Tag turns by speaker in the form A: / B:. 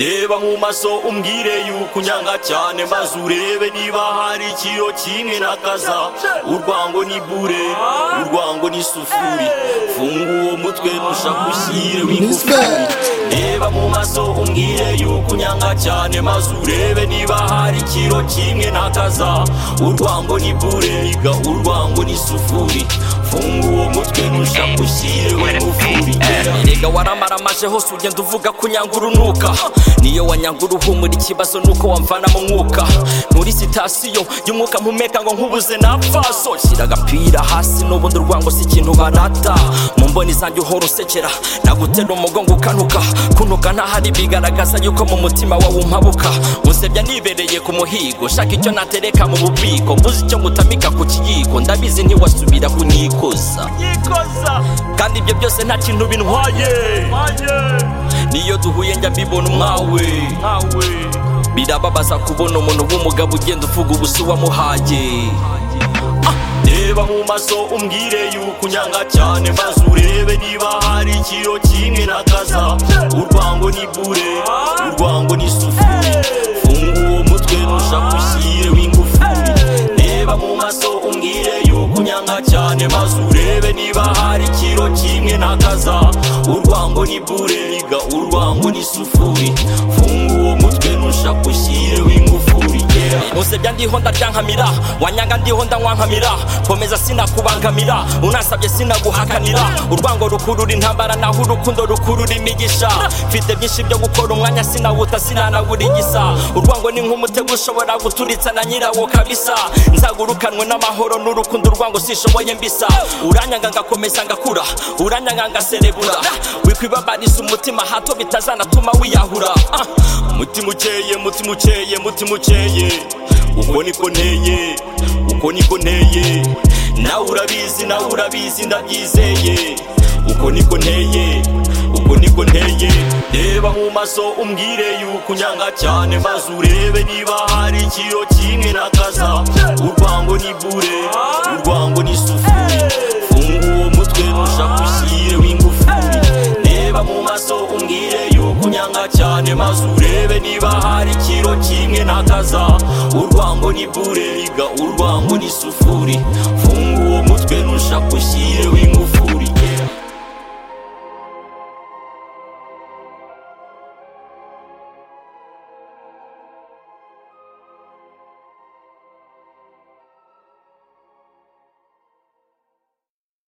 A: reba mu maso umbwire yuko unyanga cyane maze urebe niba hari ikiyo kimwe n'akaza urwango ni bure urwango ni sufuri funga uwo mutwe mushakushyire w'ingufuri reba mu maso umbwire yuko unyanga cyane maze urebe niba hari ikiro kimwe n'akaza urwango ni bure iga urwango ni sufuri funga uwo mutwe mushakushyire w'ingufuri erega waramaramaje hose ugenda uvuga ko unyanga urunuka niyo wanyanga uruhumura ikibazo nuko wamvana mu mwuka muri sitasiyo y'umwuka mpumeka ngo nkubuze napfaso shyira agapira hasi n'ubundi urwango si ikintu barata mu mboni zanjye uhora usekera nagutera umugongo ukanuka kunuka ntahari bigaragaza yuko mu mutima wawe umpabuka unsebya nibereye ku muhigo shaka icyo natereka mu bubiko mbuze icyo ngutamika ku kiyiko ndabizi ntiwasubira kunyikoza kandi ibyo byose nta kintu bintwaye niyo duhuye njya mbibona umwawe birababaza kubona umuntu w'umugabo ugenda uvuga ubusa wamuhaye reba mu maso umbwire yuko unyanga cyane maze urebe niba hari ikiro kimwe n'akaza urwango ni bure urwango ni sufuri funga uwo mutwe ntushakushyiremo ingufuri reba mu maso umbwire yuko unyanga cyane maze urebe niba hari ikiro kimwe n'akaza urwango ni bure iga urwango ni sufuri funga uwo mutwe ntushakushyiremo ingufuri yeah. usebya ndiho ndaryankamira wanyanga ndiho ndanywankamira komeza sinakubangamira unasabye sinaguhakanira urwango rukurura intambara naho urukundo rukurura imigisha mfite byinshi byo gukora umwanya sinawuta sinanawurigisa urwango ni nk'umutego ushobora guturitsa na nyirawo kabisa nzagurukanwe n'amahoro n'urukundo urwango sishoboye mbisa uranyanga ngakomeza ngakura uranyanga ngaserebura wikwibabariza umutima hato bitazanatuma wiyahura Ah, mutima ukeye mutima ukeye mutima ukeye uko niko nteye uko niko nteye nawe urabizi nawe urabizi ndabyizeye uko niko nteye uko niko nteye reba mu maso umbwire yuko unyanga cyane maze urebe niba hari ikiro kimwe n'akaza urwango ni bure urwango ni sufuri funga uwo mutwe mushakushyire w'ingufuri reba mu maso umbwire yuko unyanga cyane maze urebe niba hari ikiro kimwe n'akaza urwango ni bure iga urwango ni sufuri funga uwo mutwe ntushakushyire w'ingufu